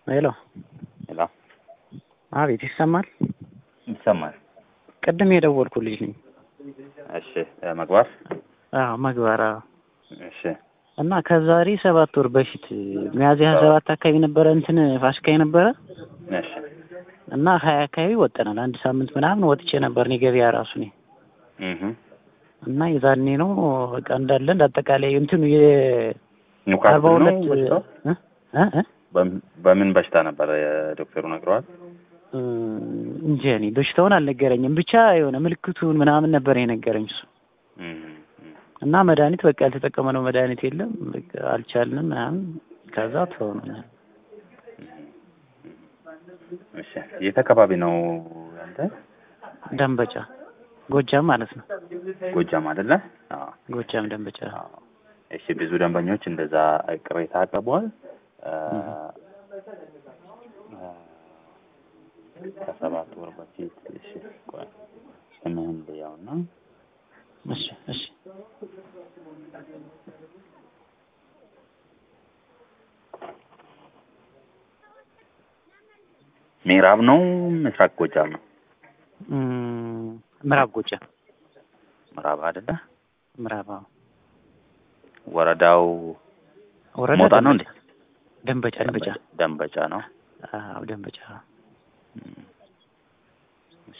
ሄሎ ሄሎ፣ አቤት፣ ይሰማል? ይሰማል? ቅድም የደወልኩልሽ ነኝ። እሺ፣ መግባት አዎ መግባር። አዎ። እሺ፣ እና ከዛሬ ሰባት ወር በፊት ሚያዝያ ሀያ ሰባት አካባቢ ነበረ እንትን ፋሲካ ነበረ እሺ፣ እና ሀያ አካባቢ ወጠናል። አንድ ሳምንት ምናምን ወጥቼ ነበር እኔ ገበያ ራሱ እኔ እህ እና የዛኔ ነው በቃ እንዳለ እንዳጠቃላይ እንትኑ የ አርባ ኒውካስል ነው ሁለት በሽታው? እ እ እ በም- በምን በሽታ ነበር ዶክተሩ ነግረዋል? እንጂ እኔ በሽታውን አልነገረኝም። ብቻ የሆነ ምልክቱን ምናምን ነበር የነገረኝ እሱ እህ እህ እና መድኃኒት በቃ ያልተጠቀመነው መድኃኒት የለም በቃ አልቻልንም ምናምን ከዛ ተሆነ እሺ፣ የት አካባቢ ነው አንተ? ደንበጫ ጎጃም ማለት ነው። ጎጃም አይደለ? አዎ። ጎጃም ደንበጫ። አዎ። እሺ፣ ብዙ ደንበኞች እንደዛ ቅሬታ አቅርበዋል። አ፣ አ፣ ከሰባት ወር በፊት እሺ፣ ቆይ ስምህን ልያውና እሺ እሺ ምዕራብ ነው ምስራቅ ጎጃም ነው? እም፣ ምዕራብ ጎጃም ምዕራብ አይደለ? ምዕራብ አዎ። ወረዳው ወረዳ ሞጣ ነው እንዴ? ደንበጫ ደንበጫ ደንበጫ ነው። አዎ ደንበጫ እም፣ እሺ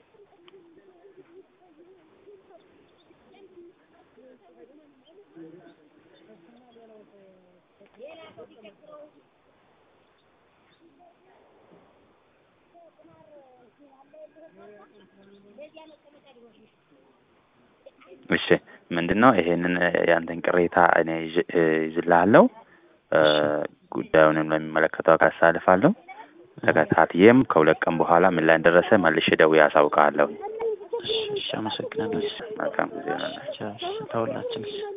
እሺ ምንድን ነው ይሄንን ያንተን ቅሬታ እኔ ይዤ- እ ይዝልሃለሁ እ ጉዳዩንም ለሚመለከተው አካል አሳልፋለሁ። ተከታትዬም ከሁለት ቀን በኋላ ምን ላይ እንደደረሰ መልሼ ደውዬ አሳውቅሃለሁ። እሺ እሺ አመሰግናለሁ። እሺ መልካም ጊዜ ይሆናል። ቻው፣ እሺ ተውላችን እሺ